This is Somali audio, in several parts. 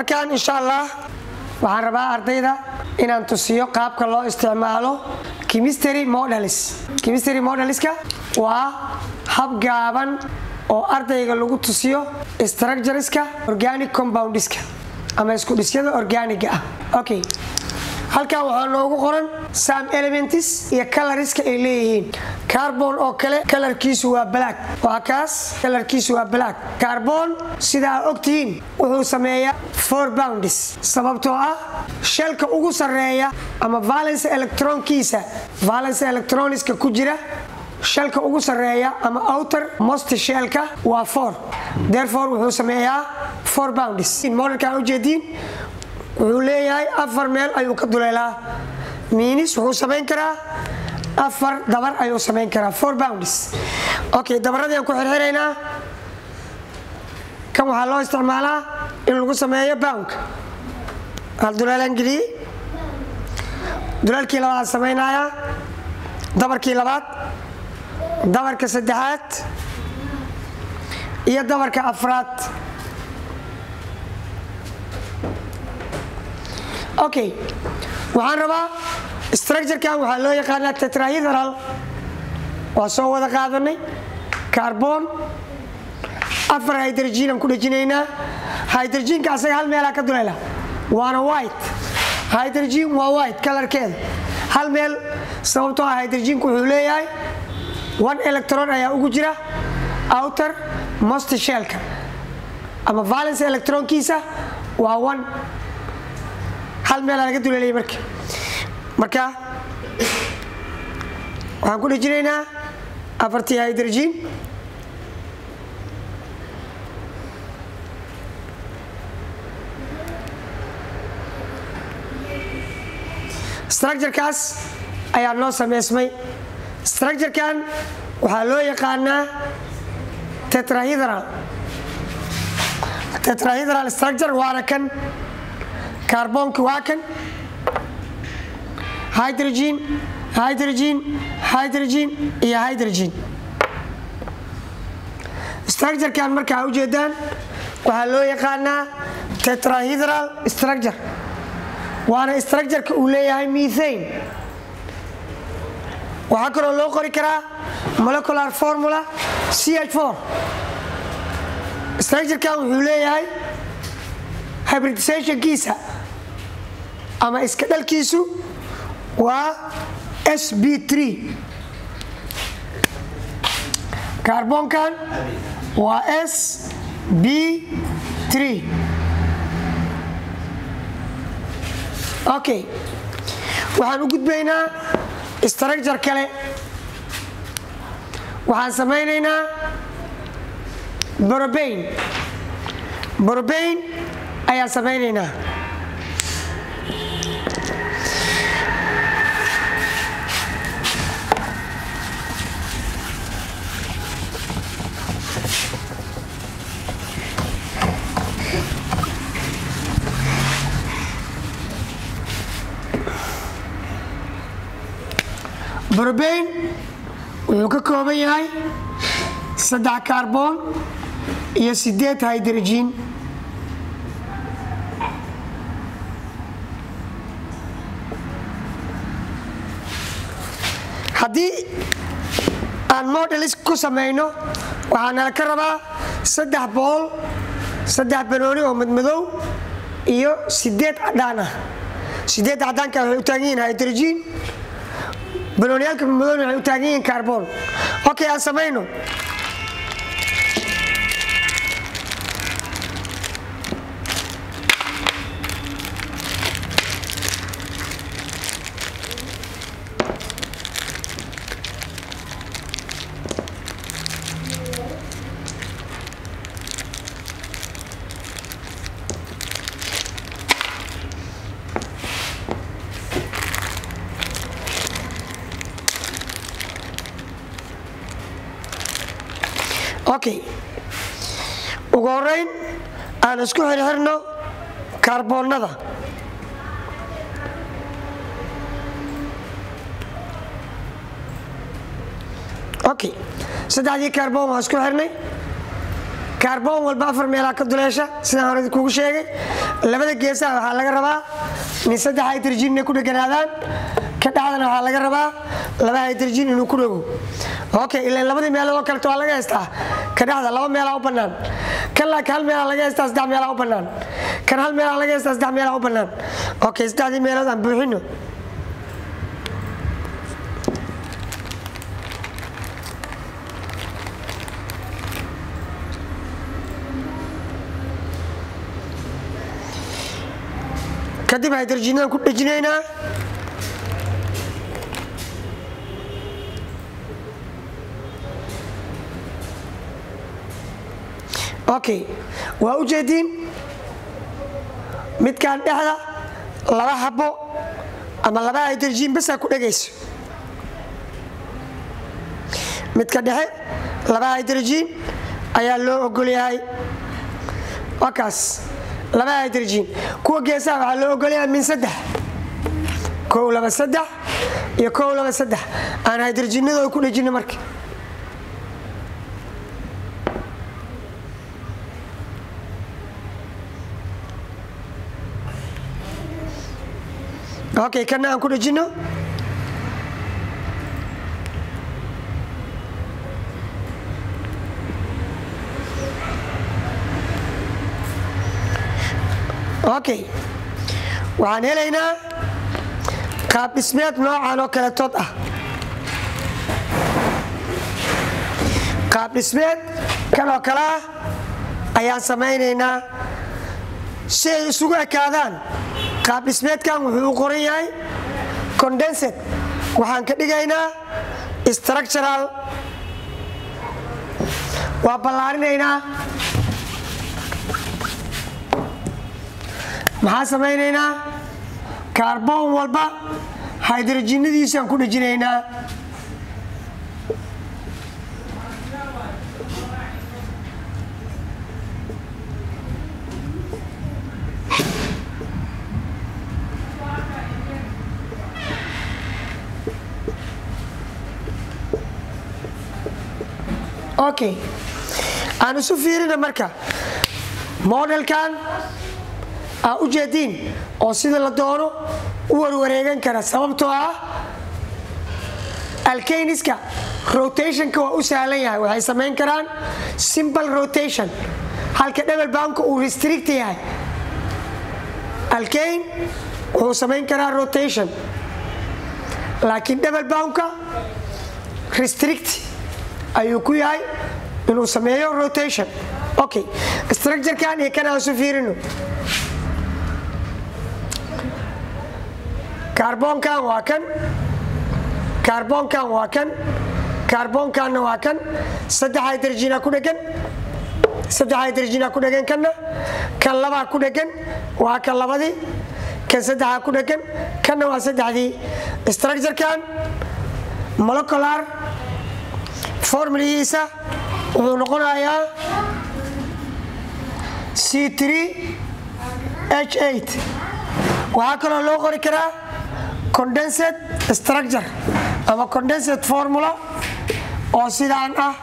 markaan insha allah waxaan rabaa ardayda inaan tusiyo qaabka loo isticmaalo chemistry models chemistry modeliska waa hab gaaban oo ardayga lagu tusiyo structureska organic compoundiska ama isku dhisyada organiga ah okay halkan waxaa noogu qoran sam elements iyo coloriska ay leeyihiin carbon oo kale kalarkiisu waa black waa kaas kalarkiisu waa black carbon sidaa ogtihiin wuxuu sameeyaa four bounds sababtoo ah shelka ugu sarreeya ama valence electronkiisa valence electroniska ku jira shelka ugu sarreeya ama outer most shelka waa four therefore wuxuu sameeyaa four bounds modelkan ujeediin wuxuu leeyahay afar meel ayuu ka duleelaa miinis wuxuu samayn karaa afar dabar ayuu samayn karaa four bounds okay dabaradiiaan ku xirxiraynaa kan waxaa loo isticmaalaa in lagu sameeyo boundka hal duleelaan geliyey duleelkii labaad samaynayaa dabarkii labaad dabarka saddexaad iyo dabarka afraad okay waxaan rabaa structurekan waxaa loo yaqaanaa tetrahydral waa soo wada qaadanay carbon afar hydrogenaan ku dhejinaynaa hydrogenka asaga hal meelaa ka duleela waana white hydrogen waa white kalarkeeda hal meel sababtoo ah hydrogenku wuxuu leeyahay one electron ayaa ugu jira outer most shelka ama valence electronkiisa waa one hal meelaa laga duleelaya marka marka waxaan ku dhejinaynaa afartii hydrogen structurekaas ayaa noo sameysmay structurekan waxaa loo yaqaanaa tetrahydral tetrahydral structure waana kan carbonki waa kan hydrogen hydrogen hydrogen iyo hydrogen structurekan markaa ujeedaan waxaa loo yaqaanaa tetrahydral structure waana structureka uu leeyahay methane waxaa kaloo loo qori karaa molecular formula ch4 structurekan wuxuu leeyahay hybridizationkiisa ama iska dhalkiisu waa sb3 carbonkan waa s b 3 okay waxaan u gudbaynaa structure kale waxaan samaynaynaa borobain borobain ayaan samaynaynaa borobain wuxuu ka kooban yahay saddex carbon iyo sideed hydrogen haddii aan modelis ku samayno waxaa nala ka rabaa saddex bool saddex banooni oo madmadow iyo sideed cadhaan ah sideed cadaanka waxay u taagan yihiin hydrogen banooniyaalka madmadowna waxay u taagan yihiin carbon okay aan samayno okay ugu horeyn aan isku xirxirno kaarboonnada okay saddexdii kaarboon waa isku xirnay kaarboon walba afar meelaa ka duleesha sidaan hore kugu sheegay labada geesaha waxaa laga rabaa min saddex hydrogen inay ku dheganaadaan ka dhexdana waxaa laga rabaa laba hydrogen inuu ku dhego okay ilan labadii meelood oo kaleto waa laga haystaa ka dhexda laba meelaa u bannaan kan laakiin hal meelaa laga haystaa saddex meelaa u bannaan kan hal meelaa laga haystaa saddex meelaa u bannaan okay saddexdii meelood aan buuxino kadib hydrogenadaan ku dhejinaynaa okay waa u jeediin midkaan dhexda laba habo ama laba hydrogen basaa ku dhegayso midka dhexe laba hydrogen ayaa loo ogol yahay waa kaas laba hydrogen kuwa geesaha waxaa loo ogolyahay min saddex kow laba saddex iyo kow laba saddex aan hydrogenadooda ku dhejino marka okay kana aan ku dhejino okay waxaan helaynaa qaab dhismeed noocan oo kaletood ah qaab dhismeed kan oo kale ah ayaan samaynaynaa si ay isugu ekaadaan qaab dhismeedkan wuxuu u qoran yahay condensed waxaan ka dhigaynaa structural waa ballaarinaynaa maxaa samaynaynaa kaarboon walba hydrogenadiisaan ku dhejinaynaa okay aan isu fiirina marka modelkan aa u jeediin oo sida la doono u warwareegan kara sababtoo ah alkayniska rotationka waa u sahlan yahay waxay samayn karaan simple rotation halka dhebel baanka uu restrict yahay alkayn wuxuu samayn karaa rotation laakiin dhebel baanka restrict ayuu ku yahay inuu sameeyo rotation okay structurekan iyo kan aan isu fiirino kaarboonkan waa kan kaarboonkan waa kan kaarboonkanna waa kan saddex hydrogena ku dhegan saddex hydrogena ku dhegan kanna kan labaa ku dhegan waa kan labadii kan saddexaa ku dhegan kanna waa saddexdii structurekan molecular formuladiisa wuxuu noqonayaa c h waxaa kaloo loo qori karaa condensed structure ama condensed formula oo sidaan ah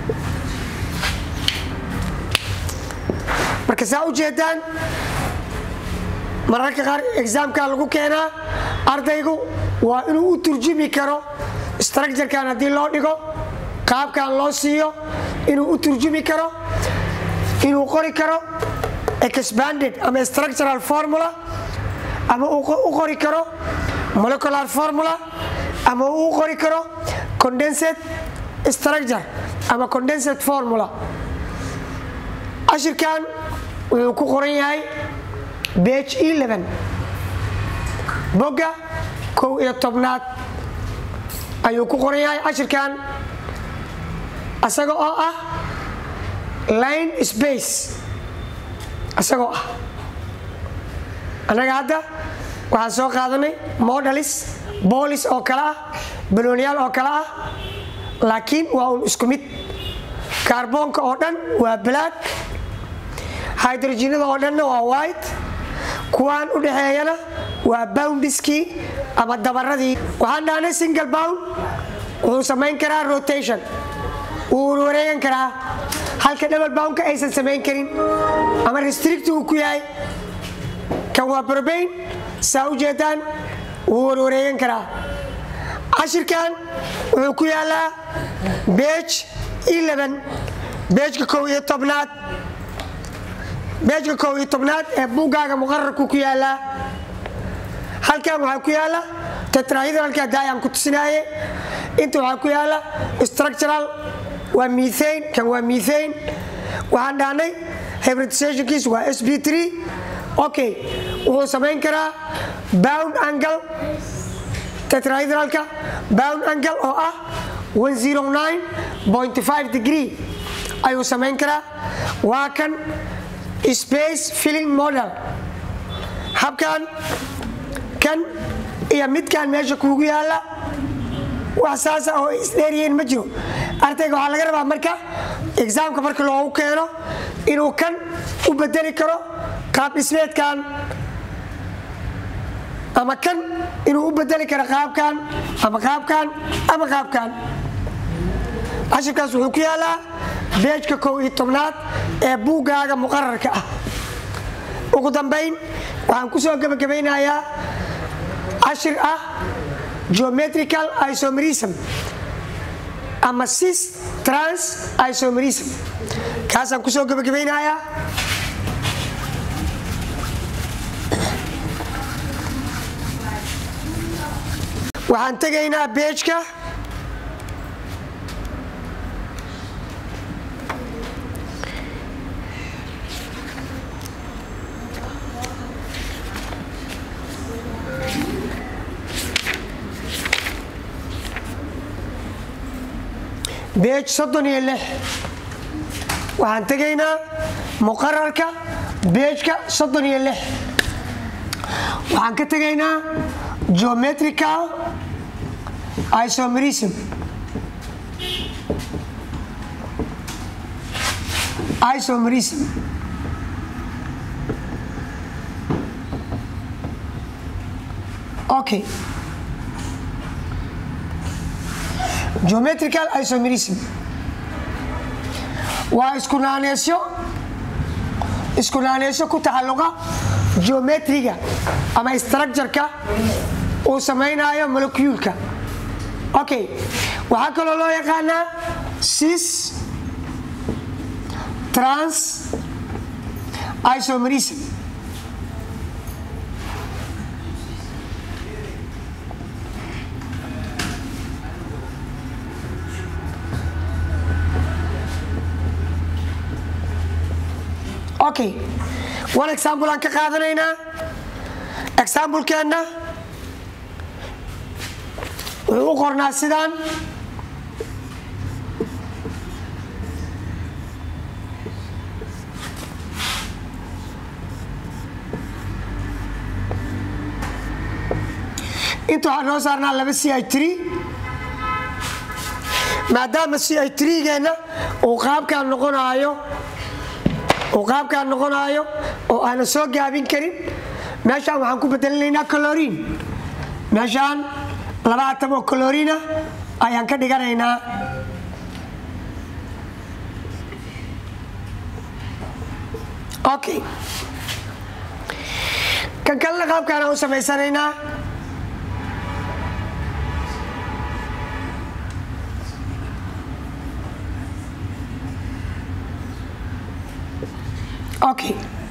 marka saa u jeedaan mararka qaar exaamka lagu keenaa ardaygu waa inuu u turjumi karo structurekan haddii loo dhigo qaabkan loo siiyo inuu u turjumi karo inuu qori karo expanded ama structural formula ama u qori karo molecular formula ama uu qori karo condensed structure ama condensed formula ashirkan wuxuu ku qoran yahay bage eleven bogga kow iyo tobnaad ayuu ku qoran yahay ashirkan isaga oo ah line space isagoo ah annaga hadda waxaan soo qaadanay modalis boolis oo kale ah balooniyaal oo kale ah laakiin waa un isku mid kaarboonka oo dhan waa black hydrogenada oo dhanna waa white kuwaan u dhexeeyana waa boundiskii ama dabaradii waxaan dhahnay single bound wuxuu samayn karaa rotation wuu wareegan karaa halka double boundka aysan samayn karin ama restrict uu ku yahay kan waa brobain saa u jeedaan wuu warwareegan karaa cashirkan wuxuu ku yaalaa beej beejka kow iyo tobnaad beejka kow iyo tobnaad ee buuggaaga muqararku ku yaalaa halkan waxaa ku yaala tetrahydrolka daayaan ku tusinaaye inta waxaa ku yaala structural waa methane kan waa methane waxaan dhahnay hybridizationkiis waa sb3 okay wuxuu samayn karaa bound angle tetrahydrolka bound angle oo ah 109.5 degree ayuu samayn karaa waa kan space filling model habkan kan iyo midkan meesha kuugu yaala wax saasa oo isdheeryihiin ma jiro ardayga waxaa laga rabaa marka exaamka marka loogu keeno inuu kan u bedeli karo qaab dhismeedkan ama kan inuu u bedeli karo qaabkan ama qaabkan ama qaabkan cashirkaas wuxuu ku yaalaa beejka kow iyo tobnaad ee buuggaaga muqararka ah ugu dambayn waxaan ku soo gebagabaynayaa cashir ah geometrical isomerism ama sis trans isomerism kaasaan ku soo gebagabaynayaa waxaan tegaynaa beejka beej soddon iyo lix waxaan tegaynaa muqararka beejka soddon iyo lix waxaan ka tegaynaa geometrical isomerism isomerism okay geometrical isomerism waa iskunaaneesyo iskunaaneesyo ku taxalluqa geometriga ama structureka uu samaynaayo molecuulka okay waxaa kaloo loo yaqaanaa sis trans isomerism okay one example aan ka qaadanaynaa examplekeenna wuxuu u qornaa sidaan inta waxaa noo saarnaa laba c i tr maadaama c i trgeenna uu qaabkaan noqonaayo uu qaabkaan noqonaayo oo aanan soo gaabin karin meeshaan waxaan ku bedelinaynaa coloriin meeshaan laba atam oo coloriina ayaan ka dhiganaynaa okay kan kalena qaabkaanaan u samaysanaynaa okay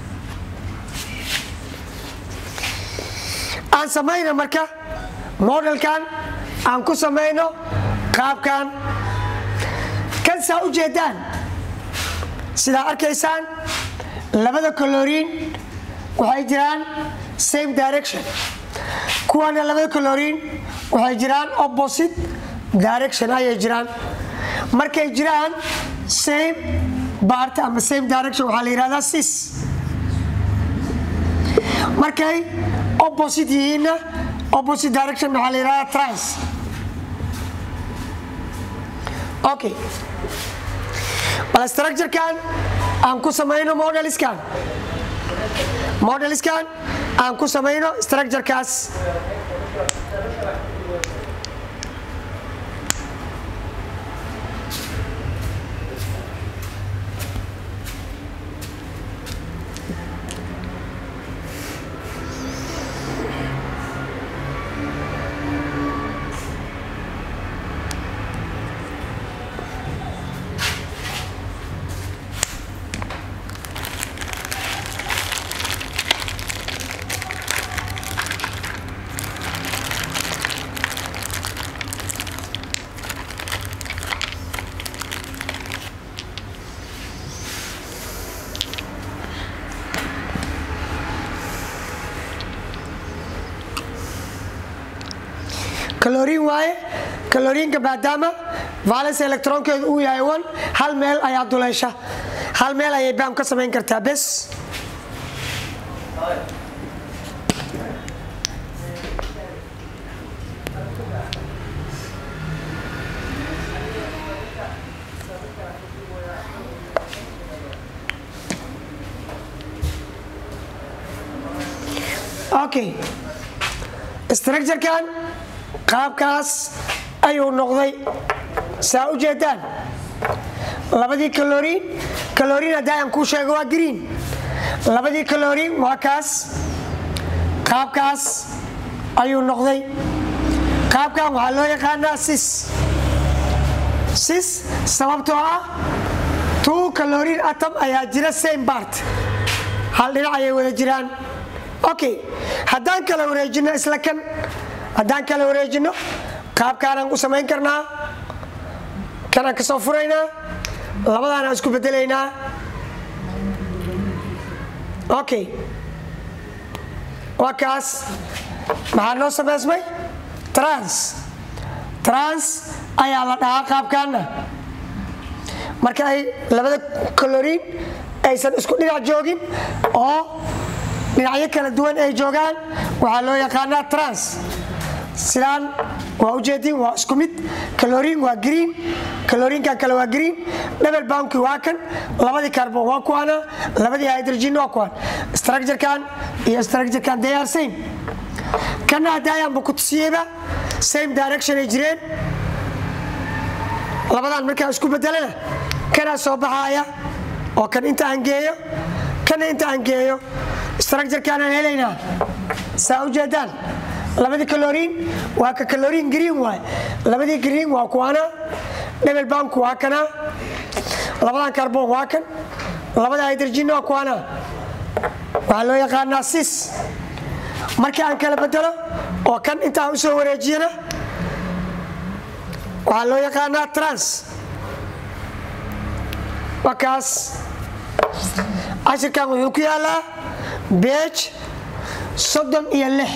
aan samayno marka modelkan aan ku samayno qaabkan kan saa u jeedaan sidaa arkaysaan labada coloriin waxay jiraan same direction kuwana labada coloriin waxay jiraan opposite direction ayay jiraan markay jiraan same bart ama same direction waxaa la yihahdaa sis markay opposite yihiinna opposite direction waxaa la yihahdaa trans okay bal structurekan aan ku samayno modeliskan modeliskan aan ku samayno structurekaas kaloriin waaye kaloriinka maadaama valence electronkeedu uu yahay one hal meel ayaa duleysha hal meel ayay baam ka samayn kartaa bes okay structurekan qaabkaas ayuu noqday saa u jeedaan labadii kaloriin kaloriin haddii aan kuu sheego waa green labadii kaloriin waa kaas qaabkaas ayuu noqday qaabkan waxaa loo yaqaanaa sis sis sababtoo ah two kaloriin atom ayaa jira same bart hal dhinac ayay wada jiraan okay haddaan kala wareejino isla kan haddaan kala wareejino qaabkaanaan u samayn karnaa kanaan ka soo furaynaa labadaanaan isku bedelaynaa okay waa kaas maxaa noo samaysmay trans trans ayaa la dhahaa qaabkaana marka ay labada kaloriin aysan isku dhinac joogin oo dhinacyo kala duwan ay joogaan waxaa loo yaqaanaa trans sidaan waa ujeediin waa isku mid kaloriin waa green kaloriinkan kale waa green double boundki waa kan labadii carbon waa kuwana labadii hydrogen waa kuwan structurekan iyo structurekan they are same kana hadaayaanba ku tusiyeyba same direction ay jireen labadan markaa isku bedelana kanaa soo baxaaya oo kan inta aan geeyo kana inta aan geeyo structurekanaan helaynaa saa u jeedaan labadii kaloriin waa ka kaloriin green waay labadii green waa kuwana double boundku waa kana labadan carbon waa kan labada hydrogen waa kuwana waxaa loo yaqaanaa sis markii aan kala bedelo oo kan intaan u soo wareejiyana waxaa loo yaqaanaa trans waa kaas cashirkan wuxuu ku yaalaa beej soddon iyo lix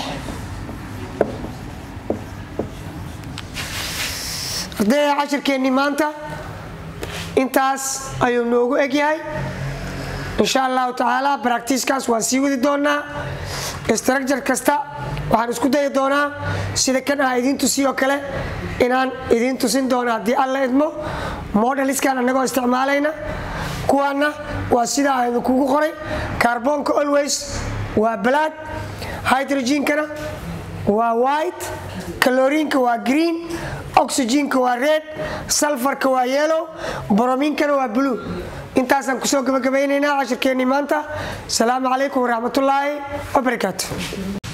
ardayda cashirkeennii maanta intaas ayuu noogu egyahay insha allahu tacaala baractiiskaas waan sii wadi doonaa structure kasta waxaan isku dayi doonaa sida kan ah idiin tusiyo kale inaan idiin tusin doono haddii alla idmo modaliskan annagoo isticmaalayna kuwaana waa sida aan idinkugu qoray kaarboonka always waa black hydrogenkana waa white kaloriinka waa green oxygenka waa red salfarka waa yellow brominkana waa blue intaasaan kusoo gabagabaynaynaa cashirkeennii maanta asalaamu calaykum waraxmatullaahi wabarakaatu